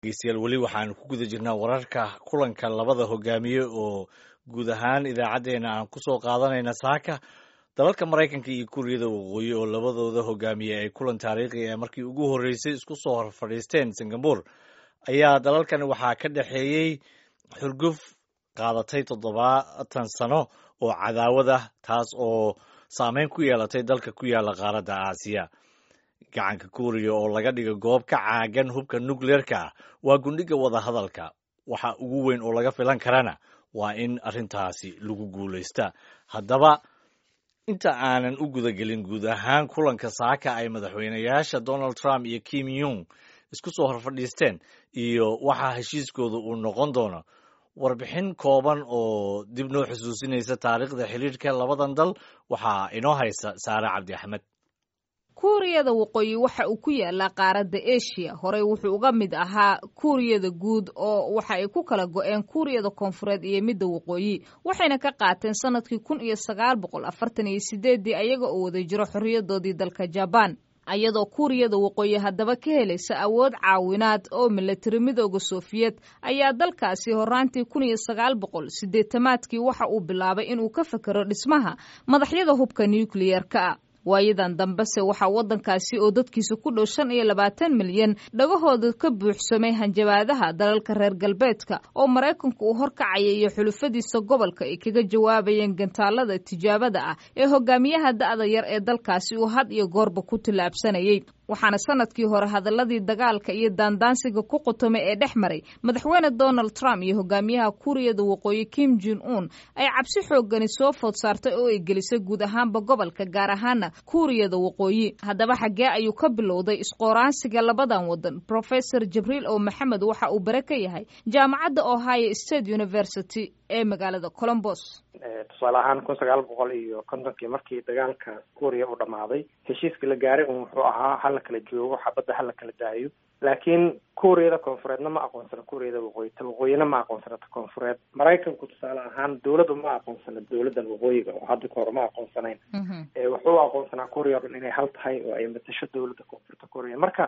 dhegeystayaal weli waxaan ku guda jirnaa wararka kulanka labada hogaamiye oo guud ahaan idaacaddeenna aan kusoo qaadanayna saaka dalalka maraykanka iyo kuuriyada waqooyi oo labadooda hogaamiye ay kulan taariikhi ee markii ugu horreysay isku soo hor fadhiisteen singapore ayaa dalalkan waxaa ka dhexeeyey xurguf qaadatay toddobaatan sano oo cadaawad ah taas oo saameyn ku yeelatay dalka ku yaala qaaradda aasiya gacanka kuuriya oo laga dhigo goob ka caagan hubka nukleerka ah waa gundhiga wadahadalka waxa ugu weyn oo laga filan karana waa in arrintaasi lagu guulaysta haddaba inta aanan u gudagelin guud ahaan kulanka saaka ay madaxweynayaasha donald trump iyo kim yung isku soo horfadhiisteen iyo waxaa heshiiskooda uu noqon doono warbixin kooban oo dib noo xusuusinaysa taariikhda xiriirka labadan dal waxaa inoo haysa saare cabdi axmed kuuriyada waqooyi waxa uu ku yaalaa qaaradda eshiya horey wuxuu uga mid ahaa kuuriyada guud oo waxa ay ku kala go-een kuuriyada koonfureed iyo midda waqooyi waxayna ka qaateen sanadkii kun iyo sagaal boqol afartan iyo sideeddii ayaga oo wada jiro xorriyadoodii dalka jabaan ayadoo kuuriyada waqooyi haddaba ka helaysa awood caawinaad oo milatari midooda sofiyeed ayaa dalkaasi horaantii kun iyo sagaal boqol sideetamaadkii waxa uu bilaabay inuu ka fekero dhismaha madaxyada hubka nukliyerka ah waayadan dambese waxaa waddankaasi oo dadkiisa ku dhow shan iyo labaatan milyan dhagahooda ka buuxsamay hanjabaadaha dalalka reer galbeedka oo maraykanku uu horkacaya iyo xulufadiisa gobolka ay kaga jawaabayeen gantaalada tijaabada ah ee hogaamiyaha da'da yar ee dalkaasi uu had iyo goorba ku tillaabsanayay waxaana sanadkii hore hadaladii dagaalka iyo daandaansiga ku qutumay ee dhex maray madaxweyne donald trump iyo hogaamiyaha kuuriyada waqooyi kim jin un ay cabsi xoogani soo food saartay oo ay gelisay guud ahaanba gobolka gaar ahaana kuuriyada waqooyi haddaba xaggee ayuu ka bilowday isqooraansiga labadan wadan professor jibriil oo maxamed waxa uu bare ka yahay jaamacadda ohio state university ee magaalada colombos tusaale ahaan kun sagaal boqol iyo kontonkii markii dagaalka kuuriya uu dhammaaday heshiiska la gaaray un wuxuu ahaa hala kala joogo xabadda hala kala daayo laakiin kuuriyada koonfureedna ma aqoonsana kuuriyada waqooyi ta waqooyina ma aqoonsana ta koonfureed maraykanku tusaale ahaan dawladdu ma aqoonsana dawladdan waqooyiga oo hadda kahor ma aqoonsanayn wuxuu aqoonsanaa kuuriya o dhan inay hal tahay oo ay matasho dawladda koonfurta kuuriya marka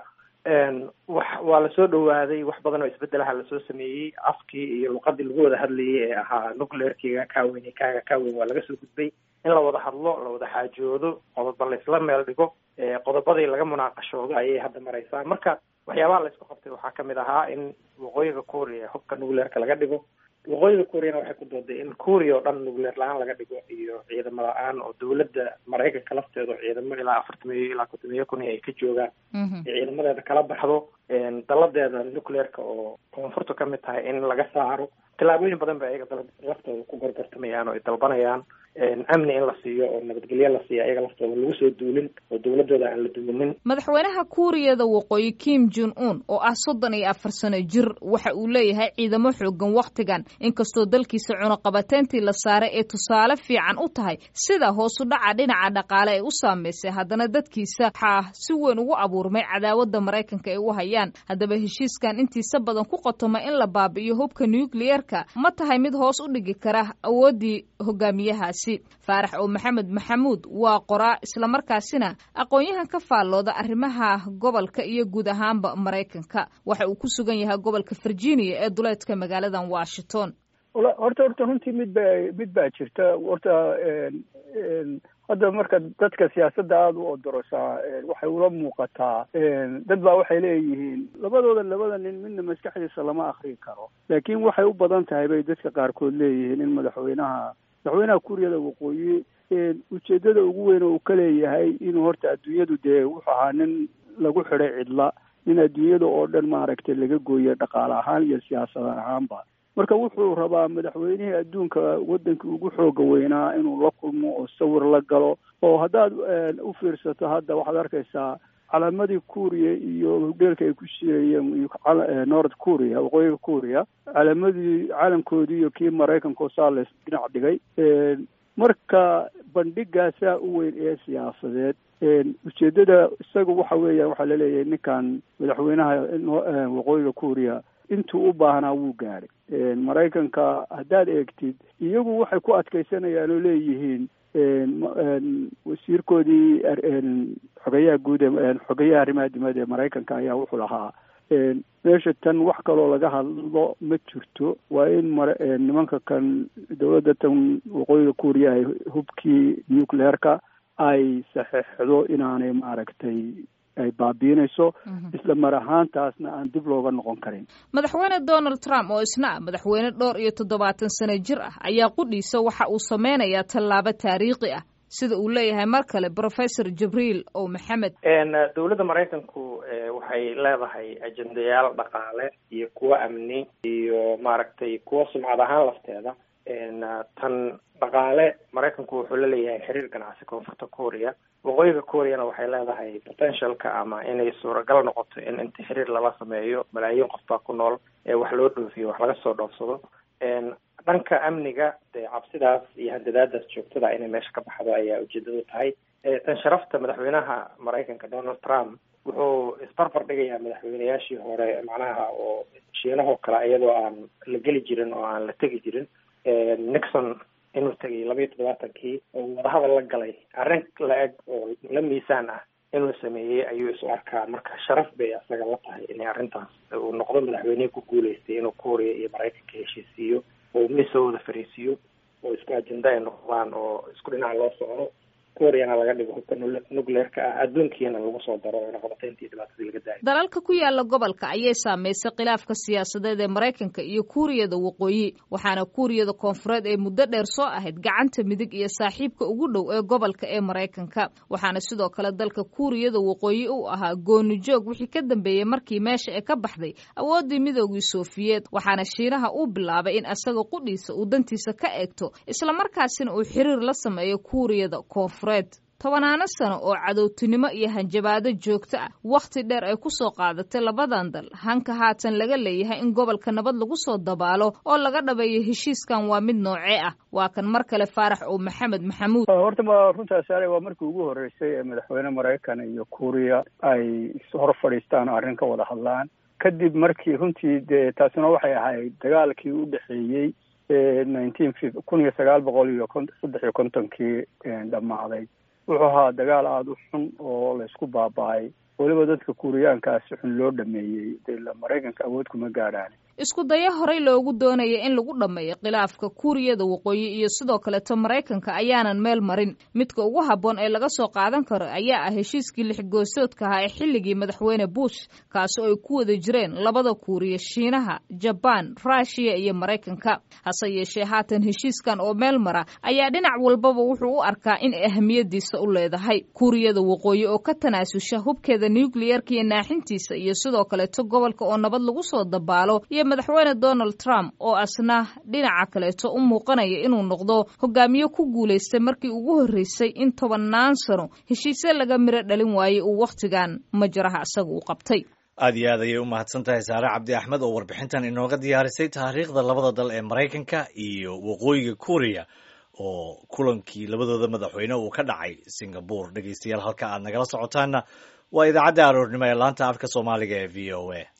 wax waa lasoo dhawaaday wax badan oo isbedelaha lasoo sameeyey afkii iyo luqadii lagu wada hadlayay ee ahaa nucleerkiga kaaweyn kaaga kaaweyn waa laga soo gudbay in la wada hadlo la wada xaajoodo qodoba laisla meel dhigo qodobadii laga munaaqashoodo ayay hadda maraysaa marka waxyaabaha laysku qabtay waxaa kamid ahaa in waqooyiga kuuriya hubka nucleerka laga dhigo waqooyiga kuuriyana waxay ku dooday in kuuriya oo dhan nucleer la-aan laga dhigo iyo ciidamo la-aan oo dawladda maraykanka lafteeda ciidamo ilaa afartamiyo ilaa kontomiyo kun ay ka joogaan ciidamadeeda kala baxdo daladeeda nucleerka oo koonfurta kamid tahay in laga saaro tillaabooyin badan ba ayaga laftooda ku gorgortamayaan oo ay dalbanayaan amni in la siiyo oo nabadgelyo la siiyo ayaga laftooda lagu soo duulin oo dawladooda aan la duwinin madaxweynaha kuuriyada waqooyi kim jin un oo ah soddon iyo afar sano jir waxa uu leeyahay ciidamo xoogan wakhtigan inkastoo dalkiisa cunuqabateyntii la saaray ee tusaale fiican u tahay sida hoosu dhaca dhinaca dhaqaale ay u saameysay haddana dadkiisa waxaa si weyn ugu abuurmay cadaawadda maraykanka ay u hayaan haddaba heshiiskan intiisa badan ku qotoma in la baabi'iyo hubka nucliyerka ma tahay mid hoos u dhigi kara awooddii hogaamiyahaasi faarax oo maxamed maxamuud waa qoraa islamarkaasina aqoon-yahan ka faallooda arrimaha gobolka iyo guud ahaanba maraykanka waxa uu ku sugan yahay gobolka virginia ee duleedka magaaladan washington horta horta runtii mid ba mid baa jirta horta hadda marka dadka siyaasadda aada u odorosaa waxay ula muuqataa dad baa waxay leeyihiin labadooda labada nin midna maskaxdiisa lama akrin karo laakiin waxay u badan tahay bay dadka qaarkood leeyihiin in madaxweynaha madaxweynaha kuuriyada waqooyi ujeedada ugu weyn oo uu ka leeyahay inuu horta adduunyadu dee wuxuu ahaa nin lagu xidhay cidla nin adduunyada oo dhan maaragtay laga gooyo dhaqaale ahaan iyo siyaasad ahaanba marka wuxuu rabaa madaxweynihii adduunka waddankii ugu xooga weynaa inuu la kulmo oo sawir la galo oo haddaad u fiirsato hadda waxaad arkaysaa calaamadii kuuriya iyo hudheelka ay ku shireeyeen north kuuriya waqooyiga kuuriya calaamadii caalamkoodii iyo kii maraykanka oo saa la dhinac dhigay marka bandhigaasaa u weyn ee siyaasadeed ujeedada isaga waxa weeya waxaa laleeyahay ninkan madaxweynaha waqooyiga kuuriya intuu u baahnaa wuu gaadhay maraykanka haddaad eegtid iyagu waxay ku adkaysanayaan oo leeyihiin wasiirkoodii xogeyaha guud xogeyaha arrimaha dibadda ee maraykanka ayaa wuxuu lahaa meesha tan wax kaloo laga hadlo ma jirto waa in mare nimanka kan dowladda tan waqooyiga kuuriya ay hubkii nucleerka ay saxeixdo inaanay maaragtay ay baabiinayso isla mar ahaantaasna aan dib looga noqon karin madaxweyne donald trump oo isna ah madaxweyne dhowr iyo toddobaatan sano jir ah ayaa qudhiisa waxa uu sameynayaa tallaabo taariikhi ah sida uu leeyahay mar kale professor jibriil o maxamed dowladda maraykanku waxay leedahay ajendayaal dhaqaale iyo kuwo amni iyo maaragtay kuwo sumcad ahaan lafteeda tan dhaqaale maraykanku wuxuu la leeyahay xiriir ganacsi koonfurta korea waqooyiga koreana waxay leedahay potentialka ama inay suuragal noqoto in inta xiriir lala sameeyo malaayiin qof baa ku nool ee wax loo dhoofiyo wax laga soo dhoofsado dhanka amniga dee cabsidaas iyo handadaadaas joogtada inay meesha ka baxdo ayaa ujeedadu tahay tan sharafta madaxweynaha maraykanka donald trump wuxuu isbarbar dhigayaa madaxweynayaashii hore macnaha oo shiinahoo kale iyadoo aan la geli jirin oo aan la tegi jirin nixon inuu tegay laba iyo toddobaatankii oo wadahadal la galay arrin la-eg oo la miisaan ah inuu sameeyey ayuu isu arkaa marka sharaf bay asaga la tahay inay arrintaas uu noqdo madaxweynihii ku guuleystay inuu korea iyo maraykanka heshiisiiyo oo miisoo wada fariisiiyo oo isku ajenda ay noqdaan oo isku dhinaca loo socdo koreana laga dhigo hubka nucleerka ah adduunkiina lagu soo daro noqotayntii dhibaatadii laga daayo dalalka ku yaala gobolka ayay saameysay khilaafka siyaasadeed ee maraykanka iyo kuuriyada waqooyi waxaana kuuriyada koonfureed ee muddo dheer soo ahayd gacanta midig iyo saaxiibka ugu dhow ee gobolka ee maraykanka waxaana sidoo kale dalka kuuriyada waqooyi uu ahaa gooni joog wixii ka dambeeyey markii meesha ee ka baxday awooddii midoogii soofiyeed waxaana shiinaha uu bilaabay in asaga qudhiisa uu dantiisa ka eegto islamarkaasina uu xiriir la sameeyo kuuriyada koonfureed tobanaano sano oo cadowtinimo iyo hanjabaado joogto ah wakhti dheer ay ku soo qaadatay labadan dal hanka haatan laga leeyahay in gobolka nabad lagu soo dabaalo oo laga dhabeeyo heshiiskan waa mid noocee ah waa kan mar kale faarax oo maxamed maxamuud horta ma runtaas ale waa markii ugu horreysay ee madaxweyne maraykan iyo kuuriya ay hor fadhiistaan o arrin ka wada hadlaan kadib markii runtii dee taasina waxay ahayd dagaalkii u dhexeeyey nineteen kun iyo sagaal boqol iyo saddex iyo kontonkii dhammaaday wuxuu ahaa dagaal aada u xun oo laysku baaba-ay weliba dadka kuuriyaankaasi xun loo dhameeyey dee maraykanka awood kuma gaadhaan isku daya horey loogu doonaya in lagu dhammeeyo khilaafka kuuriyada waqooyi iyo sidoo kaleto maraykanka ayaanan meel marin midka ugu habboon ee laga soo qaadan karo ayaa ah heshiiskii lixgoosoodka ahaa ee xilligii madaxweyne bush kaasi oo ay ku wada jireen labada kuuriya shiinaha jabaan ruushiya iyo maraykanka hase yeeshee haatan heshiiskan oo meel mara ayaa dhinac walbaba wuxuu u arkaa in ahmiyadiisa u leedahay kuuriyada waqooyi oo ka tanaasusha hubkeeda nucliyarka iyo naaxintiisa iyo sidoo kaleto gobolka oo nabad lagu soo dabaalo madaxweyne donald trump oo asna dhinaca kaleeto u muuqanaya inuu noqdo hogaamiye ku guulaystay markii ugu horreysay in tobannaan sano heshiisye laga miro dhalin waayey uu wakhtigan majaraha isaga u qabtay aad iyo aad ayay u mahadsan tahay saare cabdi axmed oo warbixintan inooga diyaarisay taariikhda labada dal ee maraykanka iyo waqooyiga korea oo kulankii labadooda madaxweyne uu ka dhacay singapore dhegeystayaal halka aad nagala socotaana waa idaacadda aroornimo ee laanta afka soomaaliga ee v o a